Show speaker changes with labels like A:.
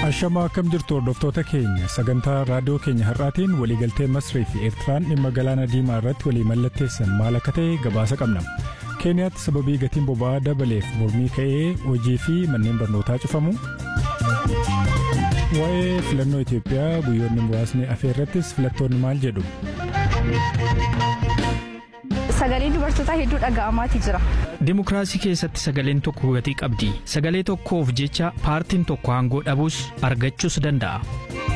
A: Ashamaa akkam jirtu hordoftoota keenya sagantaa raadiyoo keenya har'aatiin waliigaltee Masrii fi Eertiraan dhimma galaana diimaa irratti walii mallatteessan maal akka ta'e gabaasa qabna. Keeniyaatti sababii gatiin boba'aa dabaleef mormii ka'ee hojii fi manneen barnootaa cufamu. Waa'ee filannoo Itoophiyaa guyyoonni muraasni hafe irrattis filattoonni maal jedhu.
B: Sagaleen dubartootaa hedduu dhaga'amaatii jira.
C: Dimokiraasii keessatti sagaleen tokko gatii qabdi. Sagalee tokkoof jecha paartiin tokko aangoo dhabuus argachuus danda'a.